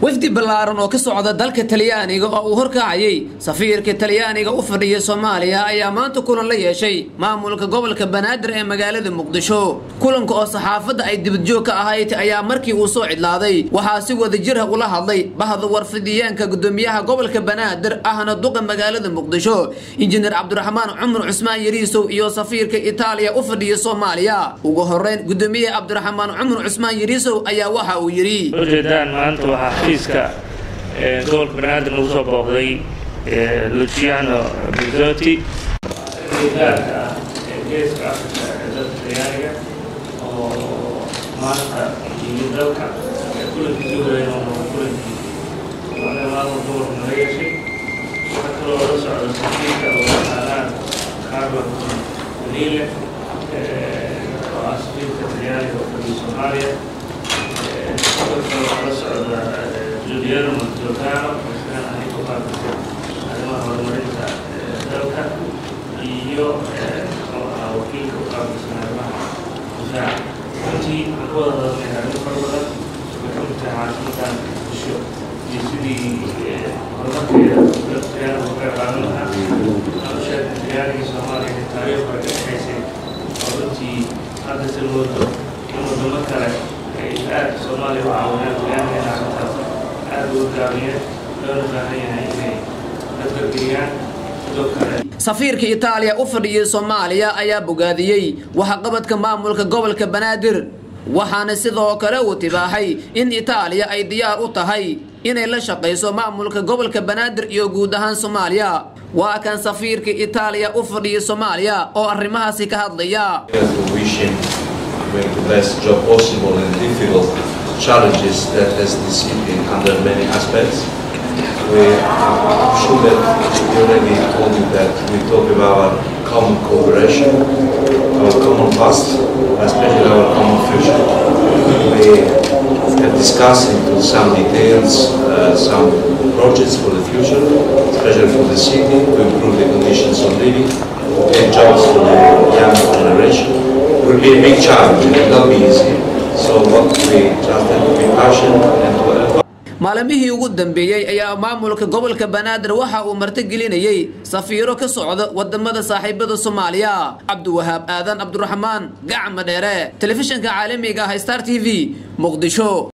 wafdi ballaaran oo ka socda dalka talyaaniga oo uu horkacayay safiirka talyaaniga u fadhiya soomaaliya ayaa maanta kulan la yeeshay maamulka gobolka banaadir ee magaalada muqdisho kulanka oo saxaafadda ay dibadjoog ka ahayd ayaa markii uu soo cidlaaday waxaa si wadajirha ula hadlay bahda warfidiyeenka gudoomiyaha gobolka banaadir ahna duqa magaalada muqdisho injineer cabdiraxmaan cumar cusmaan yariisow iyo safiirka itaaliya u fadhiya soomaaliya ugu horeyn gudoomiyaha cabdiraxmaan cumar cusmaan yariisow ayaa waxa uu yidhi ujeedaan maanta waxaa xafiiska gobolka banaadir nagu soo booqday luciano bizotti gaarka ah ee geeska afrika ee dalka talyaaniga oo maanta yimid dalka kulankii soo horeyn oo noqon kulankii maamul gobolka naga yeeshay waxaa kaloo la socda safiirka oo yaqaanaan carlo danile oo ah safiirka talyaaniga oo fadhiya soomaaliya la socda juliano montolcano isagana ahay ku qaabisay arrimaha horumarinta dalka iyo wakiilka u qaabilsan arrimaha difaaca runtii waxaan ka wada hadalnay arrimo fara badan way ka mid tahay caasimadan muqdisho iyo sidii horumarkeeda dalka talyaaniga uga qaadan lahaa nolosheeda talyaaniga soomaaliya ee taariikh hore ka dhexaysay oo runtii hadda si moodo in wadamo kale aad soomaaliya u caawineen talyaaniga arrintaas aad uga gaabiyeen loona baahan yahay inay dadgargeliyaan sidoo kale safiirka itaaliya u fadhiyay soomaaliya ayaa bogaadiyey waxaqabadka maamulka gobolka banaadir waxaana sidoo kale uu tibaaxay in itaaliya ay diyaar u tahay inay la shaqayso maamulka gobolka banaadir iyo guud ahaan soomaaliya waa kan safiirka itaaliya u fadhiyay soomaaliya oo arrimahaasi ka hadlaya make the best job possible in difficult challenges that has the city under many aspects. We, I'm sure that we already told you that we talk about our common cooperation, our common past, especially our common future. We have discussed into some details uh, some projects for the future, especially for the city, to improve the conditions of living, get jobs for the young generation, will be a big challenge. It will not be easy. So what we just have to be passionate and to help. maalimihii ugu dambeeyey ayaa maamulka gobolka banaadir waxa uu martigelinayey safiiro ka socda wadamada saaxiibada soomaaliya cabdiwahaab aadan cabdiraxmaan gacma dheere telefishinka caalamiga ah star t v muqdisho